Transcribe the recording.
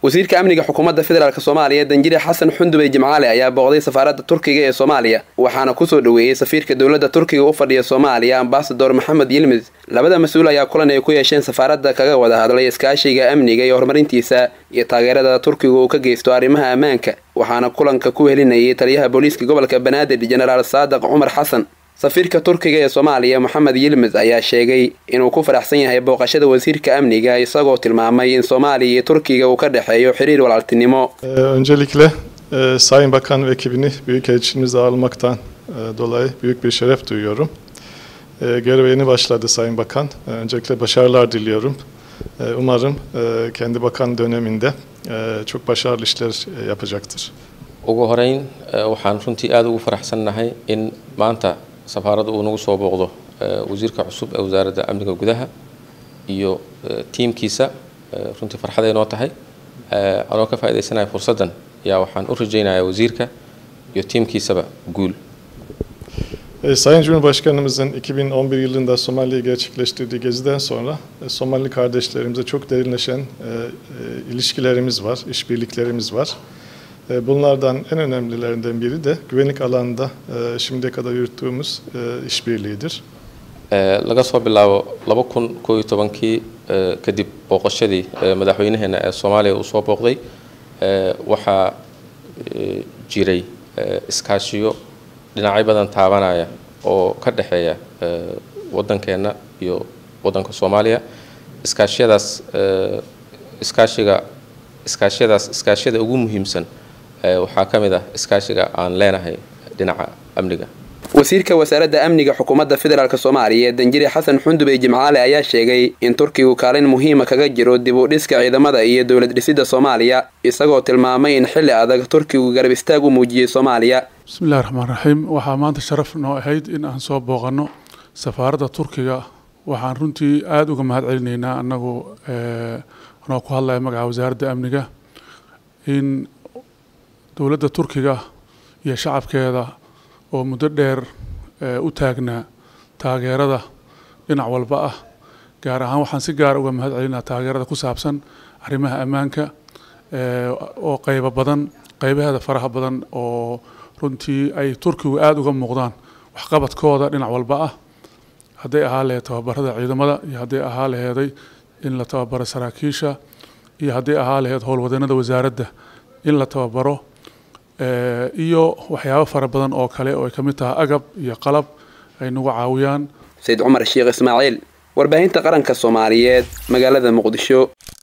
wasiirka amniga xukuumadda federaalk soomaaliya danjire xasan xundubey jimcaale ayaa booqday safaaradda turkiga ee soomaaliya waxaana kusoo dhoweeyey safiirka dowladda turkiga u fadhiya soomaaliya ambasador maxamed yilmid labada mas-uul ayaa kulan ay ku yeesheen safaaradda kaga wada hadlay iskaashiga amniga iyo horumarintiisa iyo taageerada turkiga uu ka geysto arrimaha ammaanka waxaana kulanka ku helinayay taliyaha booliiska gobolka banaadir jenaraal saadiq cumar xasan safiirka turkiga ee soomaaliya moxamed yilmid ayaa sheegay inuu ku faraxsan yahay booqashada wasiirka amniga isagoo tilmaamay in soomaaliya iyo turkiga uu ka dhexeeyo xiriir walaaltinimo Öncelikle e, Sayın Bakan ve ekibini Büyükelçiliğimizle ağırlamaktan e, dolayı büyük bir şeref duyuyorum. E, göreve yeni başladı Sayın Bakan. E, öncelikle başarılar diliyorum. E, umarım e, kendi bakan döneminde e, çok başarılı işler e, yapacaktır. ugu horeyn waxaan runtii aada ugu faraxsannahay in maanta safaaradda uu nagu soo booqdo wasiirka cusub ee wasaaradda amniga gudaha iyo tiimkiisa runtii farxaday noo tahay anoo ka faaidaysanaya fursaddan yaa waxaan u rajaynayaa wasiirka iyo tiimkiisaba guul E, Sayın Cumhurbaşkanımızın 2011 yılında Somali'ye gerçekleştirdiği geziden sonra e, Somali kardeşlerimize çok derinleşen e, e, ilişkilerimiz var, işbirliklerimiz var. E, Bunlardan en önemlilerinden biri de güvenlik alanında e, şimdiye kadar yürüttüğümüz e, işbirliğidir. laga soo bilaabo laba kun koo iyo tobankii kadib booqashadii madaxweynaheena ee soomaaliya uu soo booqday waxaa jiray iskaashiyo dhinacyo badan taabanaya oo ka dhexeeya waddankeenna iyo waddanka soomaaliya iskaashiyadaas iskaashiga iskaashiyadaas iskaashiyada ugu muhiimsan waxaa ka mid ah iskaashiga aan leenahay dhinaca amniga wasiirka wasaaradda amniga xukuumadda federaalk soomaaliya danjire xasan xundubey jimcaale ayaa sheegay in turkigu kaalin muhiima kaga jiro dib u dhiska ciidamada iyo dowlad dhisidda soomaaliya isagoo tilmaamay in xilli adag turkigu garab istaag u muujiyey soomaaliya bismillahi raxmaan raxiim waxaa maanta sharaf noo ahayd in aan soo booqanno safaaradda turkiga waxaan runtii aada uga mahad celinaynaa annagu anoo ku hadlaya magaca wasaaradda amniga in dowladda turkiga iyo shacabkeeda oo muddo dheer u taagnaa taageerada dhinac walba ah gaar ahaan waxaan si gaara uga mahad celinaa taageerada ku saabsan arrimaha ammaanka oo qaybo badan qaybaheeda faraha badan oo runtii ay turkigu aada uga muuqdaan waxqabadkooda dhinac walba ah hadday ahaa laheed tababarada ciidamada iyo hadday ahaa laheeday in la tababaro saraakiisha iyo hadday ahaa laheed howlwadeennada wasaaradda in la tababaro iyo waxyaabo fara badan oo kale oo ay ka mid tahay agab iyo qalab ay nagu caawiyaan sayid cumar sheekh ismaaciil warbaahinta qaranka soomaaliyeed magaalada muqdisho